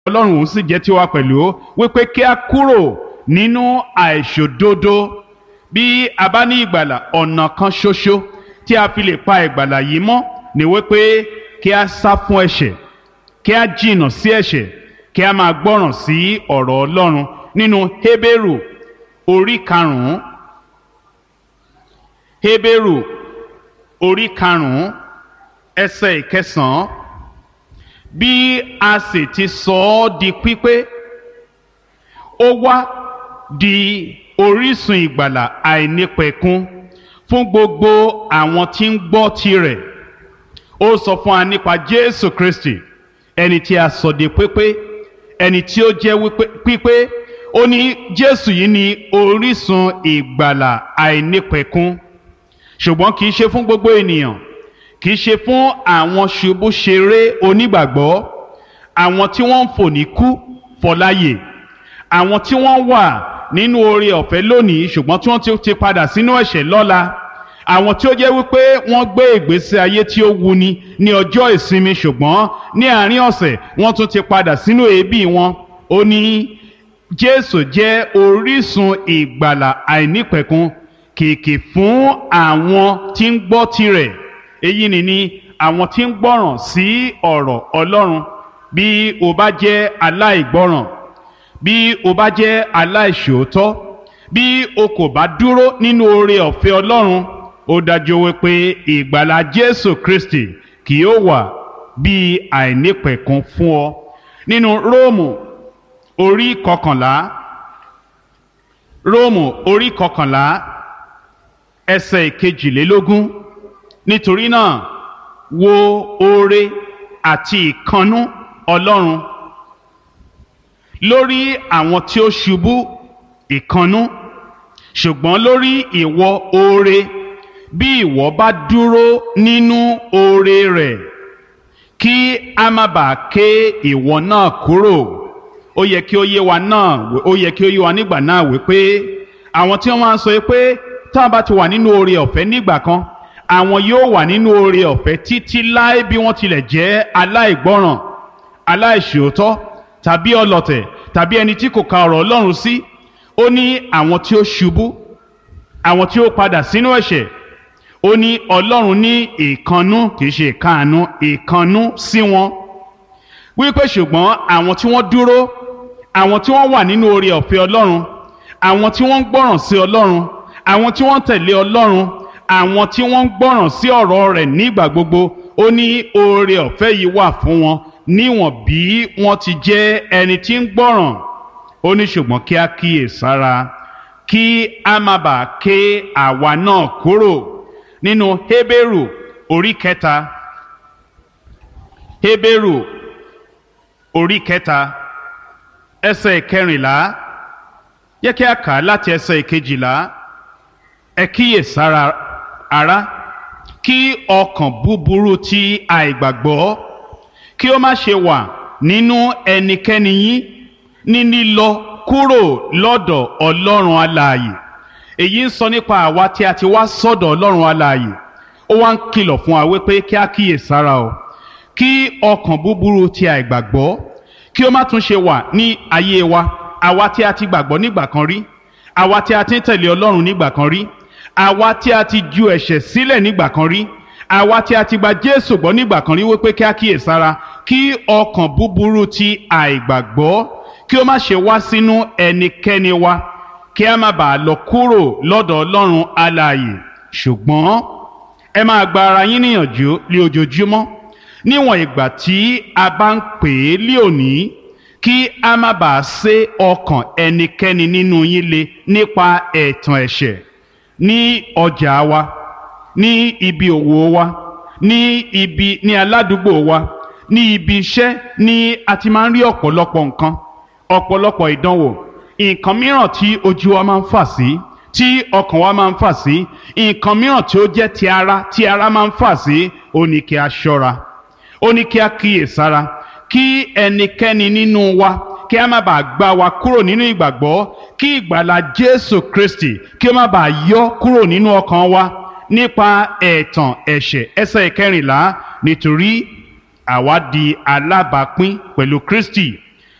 ọlọ́run òun sì jẹ́ tiwa pẹ̀lú wípé kí a kúrò nínú àìṣòdodo bí a bá ní ìgbàlà ọ̀nà kan ṣoṣo tí a fi lè pa ìgbàlà yìí mọ́ ni wípé kí a sá fún ẹ̀ṣẹ̀ kí a jìnnà sí ẹ̀ṣẹ̀ kí a máa gbọ́ràn sí ọ̀rọ̀ ọlọ́run nínú Hébérù orí karùn-ún Hébérù orí karùn-ún ẹsẹ̀ ìkẹsàn-án bí a sì ti sọ ọ́ di pípé ó wá di orísun ìgbàlà àìnípẹ̀kun fún gbogbo àwọn tí ń gbọ́ tirẹ̀ ó sọ fún wa nípa Jésù Kristi ẹni tí a sọ di pípé ẹni tí ó jẹ́ pípé ó ní Jésù yìí ni orísun ìgbàlà àìnípẹ̀kun ṣùgbọ́n kì í ṣe fún gbogbo ènìyàn kì í ṣe fún àwọn ṣubúṣeré onígbàgbọ́ àwọn tí wọ́n ń fò ní kú fọláyè àwọn tí wọ́n wà nínú oore ọ̀fẹ́ lónìí ṣùgbọ́n tí wọ́n ti padà sínú ẹ̀ṣẹ̀ lọ́la àwọn tí ó jẹ́ wípé wọ́n gbé ìgbésí ayé tí ó wuni ní ọjọ́ ìsinmi ṣùgbọ́n ní àárín ọ̀sẹ̀ wọ́n tún ti padà sínú èébì wọn ó ní Jésù jẹ́ orísun ìgbàlà àìnípẹ̀kun kìkì fún àwọn tí ń gbọ́ tirẹ̀ èyí ni ni àwọn tí ń gbọ́ràn sí ọ̀rọ̀ Ọlọ́run bí o bá jẹ́ aláìgbọ́ràn bí o bá jẹ́ aláìṣòótọ́ bí o kò bá dúró nínú oore ọ̀fẹ́ Ọlọ́run ó dájú wípé ìgbàlà Jésù Kristi kì yóò wà bí àìnípẹ̀kun fún ọ nínú Róòmù orí kọkànlá Róòmù orí kọkànlá ẹsẹ̀ ìkejìlélógún nítorí náà wo oore àti ìkannú Ọlọ́run lórí àwọn tí ó ṣubú ìkannú ṣùgbọ́n lórí ìwọ oore bí ìwọ bá dúró nínú oore rẹ̀ kí a má bàa ké ìwọ náà kúrò ó yẹ kí ó yé wa náà ó yẹ kí ó yé wa nígbà náà wípé àwọn tí wọ́n máa ń sọ pé tá a bá ti wà nínú oore ọ̀fẹ́ nígbà kan àwọn yóò wà nínú oore ọ̀fẹ́ títí láé bí wọ́n tilẹ̀ jẹ́ aláìgbọ́ràn aláìṣòótọ́ tàbí ọlọ̀tẹ̀ tàbí ẹni tí kò ka ọ̀rọ̀ Ọlọ́run sí ó ní àwọn tí ó ṣubú àwọn tí ó padà sínú ẹ̀ṣẹ̀ ó ní Ọlọ́run ní ìkannú kìí ṣe ìkáàánú ìkannú sí wọn wípé ṣùgbọ́n àwọn tí wọ́n dúró àwọn tí wọ́n wà nínú oore ọ̀fẹ́ Ọlọ́run àwọn tí wọ́n ń gbọ́ràn sí Ọlọ́run àwọn tí wọ́n ń tẹ̀lé Ọlọ́run àwọn tí wọ́n ń gbọ́ràn sí ọ̀rọ̀ rẹ̀ nígbà gbogbo ó ní oore ọ̀fẹ́ yìí wà fún wọn níwọ̀n bí wọ́n ti jẹ́ ẹni tí ń gbọ́ràn ó ní ṣùgbọ́n kí á kíyè sára kí a má bàa ké àwa náà kúrò nínú Hébérù orí kẹta Hébérù orí kẹta ẹsẹ̀ kẹrìnlá yẹ kí a kà á láti ẹsẹ̀ kejìlá ẹ kíyè sára ará kí ọkàn búburú ti àìgbàgbọ́ kí ó má ṣe wà nínú ẹnikẹ́ni yín ní lílọ kúrò lọ́dọ̀ ọlọ́run alààyè èyí ń sọ nípa àwa tí a ti wá sọ́dọ̀ ọlọ́run alààyè ó wá ń kìlọ̀ fún wa wípé kí a kíyè sára o kí ọkàn búburú ti àìgbàgbọ́ kí ó má tún ṣe wà ní ayé wa àwa tí a ti gbàgbọ́ nígbà kan rí àwa tí a ti ń tẹ̀lé ọlọ́run nígbà kan rí àwa tí a ti ju ẹ̀ṣẹ̀ sílẹ̀ nígbà kan rí àwa tí a ti gba Jésù gbọ́ nígbà kan rí wípé kí a kíyè sára kí ọkàn búburú ti àìgbàgbọ́ kí ó má ṣe wá sínú ẹnikẹ́ni wa kí a má bàa lọ kúrò lọ́dọ̀ Ọlọ́run alààyè ṣùgbọ́n ẹ máa gba ara yín níyànjú lé ojoojúmọ́ níwọ̀n ìgbà tí a bá ń pè é lé òní kí a má bàa sé ọkàn ẹnikẹ́ni nínú yín le nípa ẹ̀tàn ẹ̀ṣẹ̀ ní ọjà wa ní ibi òwò wa ní ibi ní aládùúgbò wa ní ibi iṣẹ́ ní a ti máa ń rí ọ̀pọ̀lọpọ̀ nǹkan ọ̀pọ̀lọpọ̀ ìdánwò nǹkan mìíràn tí ojú wa máa ń fà sí tí ọkàn wa máa ń fà sí nǹkan mìíràn tí ó jẹ́ ti ara tí ara máa ń fà sí ó ní kí a ṣọ́ra ó ní kí a kíyè sára kí ẹnikẹ́ni nínú wa kí a má bàa gbá wa kúrò nínú ìgbàgbọ́ kí ìgbàlà Jésù Kristi kí ó má bàa yọ kúrò nínú ọkàn wa nípa ẹ̀tàn ẹ̀ṣẹ̀ ẹsẹ̀ ìkẹrìnlá nítorí àwa di alábàápín pẹ̀lú Kristi